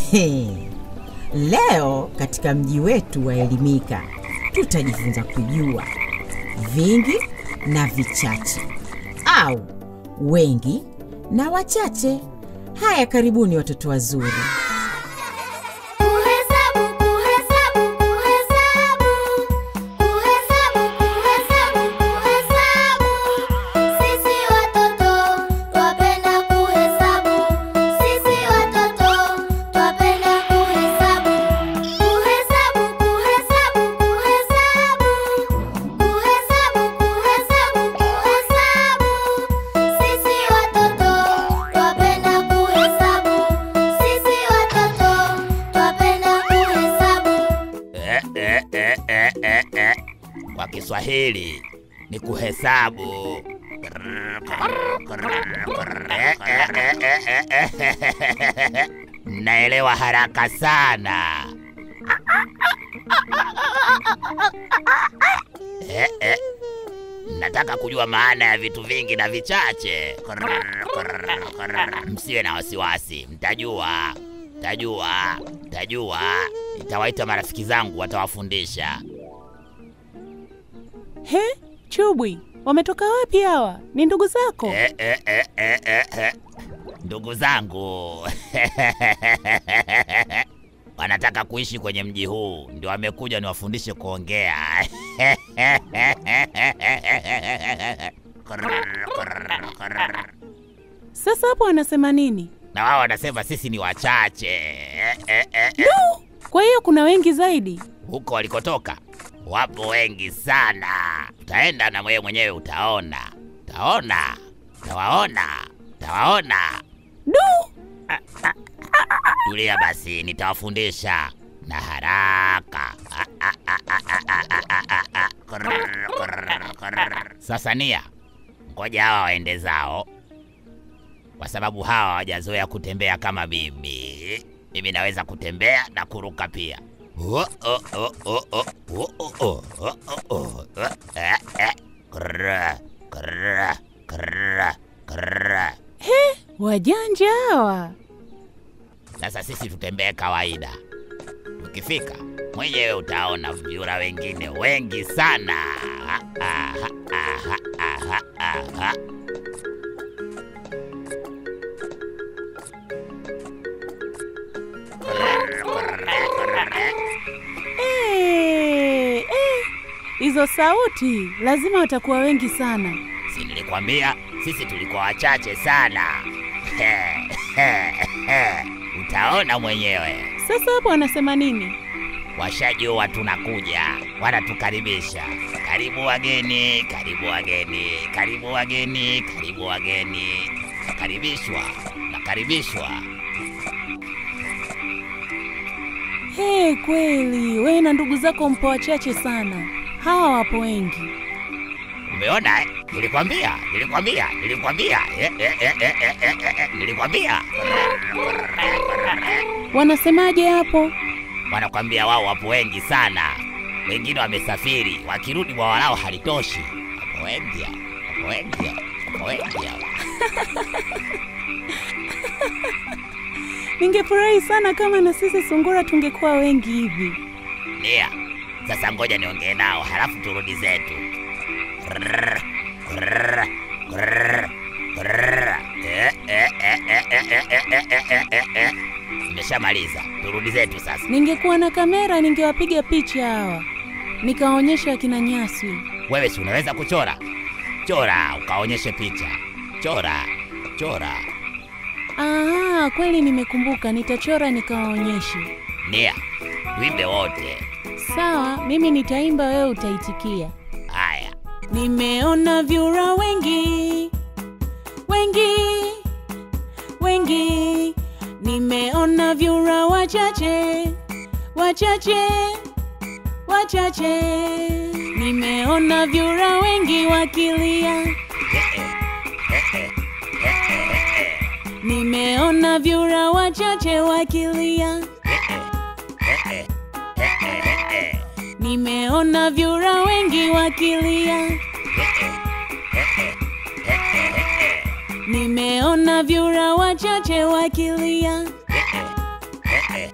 He. Leo katika mji wetu wa Elimika tutajifunza kujua vingi na vichache au wengi na wachache. Haya, karibuni watoto wazuri. Kuhesabu, kuhesabu, kuhesabu. Kuhesabu, kuhesabu, kuhesabu. Sisi watoto twapenda kuhesabu. Sisi watoto twapenda kuhesabu. Kuhesabu, kuhesabu, kuhesabu. Kuhesabu, kuhesabu, kuhesabu. Sisi watoto twapenda kuhesabu. Sisi watoto twapenda kuhesabu. Eh, eh, eh, eh, eh, eh. Kwa Kiswahili ni kuhesabu. Eh, eh, eh, eh, eh, eh. Mnaelewa haraka sana. Eh, eh. Nataka kujua maana ya vitu vingi na vichache. Msiwe na wasiwasi, mtajua, mtajua, mtajua. Nitawaita marafiki zangu, watawafundisha. He, Chubwi, wametoka wapi hawa? Ni ndugu zako? Eh, eh, eh, eh, eh, eh. Ndugu zangu wanataka kuishi kwenye mji huu, ndio wamekuja niwafundishe kuongea. Sasa hapo wanasema nini? na wao wanasema sisi ni wachache. Eh, eh, eh, eh. Kwa hiyo kuna wengi zaidi? Huko walikotoka wapo wengi sana. Utaenda na wewe mwenyewe utaona, utaona, utawaona, utawaona. Du! Tulia basi, nitawafundisha na haraka. Ah, ah, ah, ah, ah, ah, ah, ah, ah, ah. Kurr, kurr, kurr. Sasa Nia, ngoja hawa waende zao, kwa sababu hawa hawajazoea kutembea kama mimi. Mimi naweza kutembea na kuruka pia. Oh, oh, oh, oh, oh, oh, oh, oh, oh, oh, oh. Eh, eh. Kurr, kurr, kurr, kurr. Wajanja hawa. Sasa sisi tutembee kawaida. Ukifika mwenyewe utaona vyura wengine wengi sana. Ah, ah, ah, ah, ah, ah. Eh, eh, hizo sauti lazima watakuwa wengi sana. Si nilikwambia sisi tulikuwa wachache sana. Utaona mwenyewe. Sasa hapo wanasema nini? Washajua tunakuja, wanatukaribisha. Karibu wageni, karibu wageni, karibu wageni, karibu wageni. Nakaribishwa, nakaribishwa. He, kweli wewe na ndugu zako mpo wachache sana, hawa wapo wengi. Umeona eh? Nilikwambia, nilikwambia, nilikwambia. Eh, eh, eh, eh, eh, eh, eh, eh, nilikwambia. Wanasemaje hapo? Wanakwambia wao wapo wengi sana, wengine wamesafiri, wakirudi bwawa lao halitoshi. Wapo wengi hao, wapo wengi hao, wapo wengi hao. Ningefurahi sana kama na sisi sungura tungekuwa wengi hivi. Nia, sasa ngoja niongee nao, halafu turudi zetu. Grrr, grrr, grrr, grrr. Eh, eh, eh, eh, eh, eh, eh, eh, eh, eh, eh, eh. Nimeshamaliza, turudi zetu sasa. Ningekuwa na kamera ningewapiga picha hawa, nikaonyesha akina Nyaswi. Wewe si unaweza kuchora? Chora ukaonyeshe picha. Chora, chora. Ah, kweli nimekumbuka, nitachora nikawaonyeshe. Nia, tuimbe wote. Sawa, mimi nitaimba, wewe utaitikia. Haya, Nimeona vyura wengi wengi wengi, nimeona vyura wachache wachache wachache, nimeona vyura wengi wakilia, nimeona vyura wachache wakilia, nimeona vyura wengi wakilia. Nimeona vyura wachache wakilia,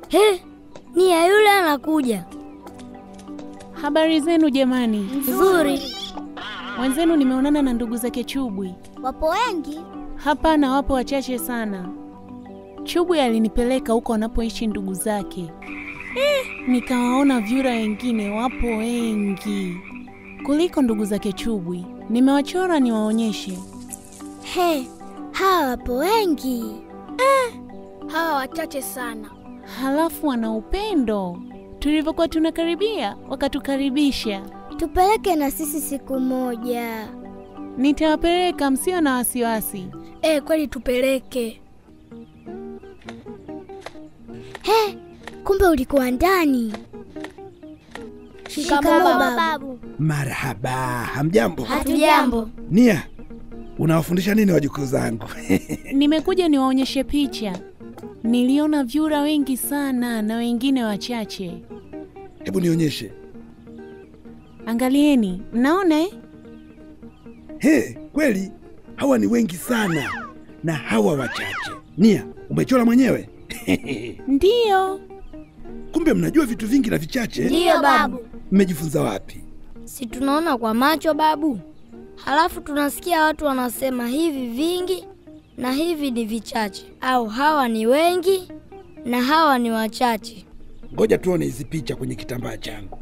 He, Nia yule anakuja. Habari zenu jamani. Nzuri. Wenzenu nimeonana na ndugu zake Chubwi. Wapo wengi? Hapana, wapo wachache sana. Chubwi alinipeleka huko wanapoishi ndugu zake. Eh, nikawaona vyura wengine wapo wengi kuliko ndugu zake Chubwi. Nimewachora niwaonyeshe. He, hawa wapo wengi. Eh, hawa wachache sana. Halafu wana upendo. Tulivyokuwa tunakaribia, wakatukaribisha. Tupeleke na sisi siku moja. Nitawapeleka, msio na wasiwasi. Eh, kweli tupeleke. He, kumbe ulikuwa ndani. Shikamoo babu. Marhaba, hamjambo? Hatujambo. Nia, unawafundisha nini wajukuu zangu? Nimekuja niwaonyeshe picha. Niliona vyura wengi sana na wengine wachache. Hebu nionyeshe. Angalieni, mnaona eh? He, kweli hawa ni wengi sana na hawa wachache. Nia, umechora mwenyewe? Ndiyo, Kumbe mnajua vitu vingi na vichache. Ndiyo babu. Mmejifunza wapi? Si tunaona kwa macho babu, halafu tunasikia watu wanasema hivi vingi na hivi ni vichache, au hawa ni wengi na hawa ni wachache. Ngoja tuone hizi picha kwenye kitambaa changu.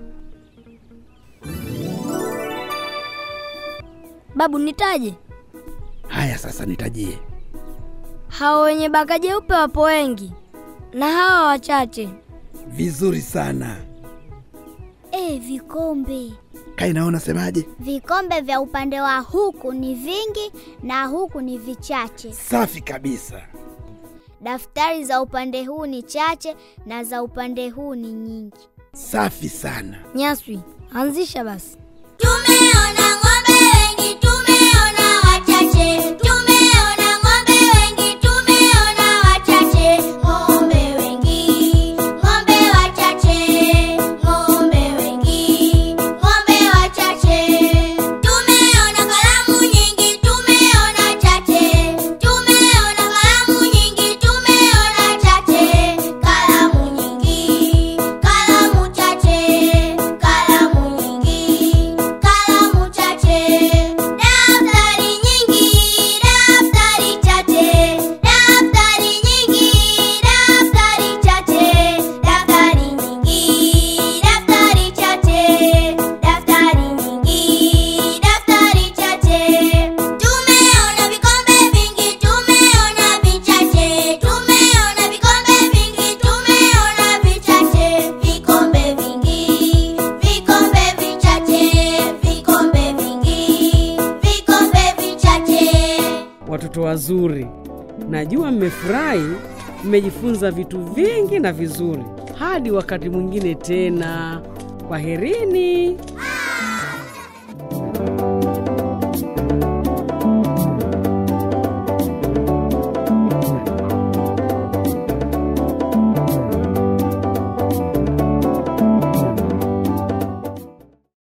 Babu, nitaje? Haya, sasa nitajie. Hawa wenye baka jeupe wapo wengi na hawa wachache. Vizuri sana. E, vikombe Kai, naona semaje? vikombe vya upande wa huku ni vingi na huku ni vichache. Safi kabisa. Daftari za upande huu ni chache na za upande huu ni nyingi. Safi sana. Nyaswi, anzisha basi. Tumeona ng'ombe wengi, tumeona wachache. Tumeona ng'ombe wengi, tumeona wachache. Ng'ombe wengi, ng'ombe wachache. Ng'ombe wengi, ng'ombe wachache. Tumeona kalamu nyingi, tumeona chache. Tumeona kalamu nyingi, tumeona chache. Kalamu nyingi, kalamu chache. Kalamu nyingi, kalamu chache. Daftari nyingi, daftari chache. Daftari nyingi, daftari chache. Daftari nyingi, daftari chache. Daftari nyingi, daftari chache. Tumeona vikombe vingi, tumeona vichache. Tumeona vikombe vingi, tumeona vichache. Vikombe vingi, vikombe vichache. Vikombe vingi, vikombe vichache. Watoto wazuri, najua mmefurahi, mmejifunza vitu vingi na vizuri. Hadi wakati mwingine tena, kwaherini.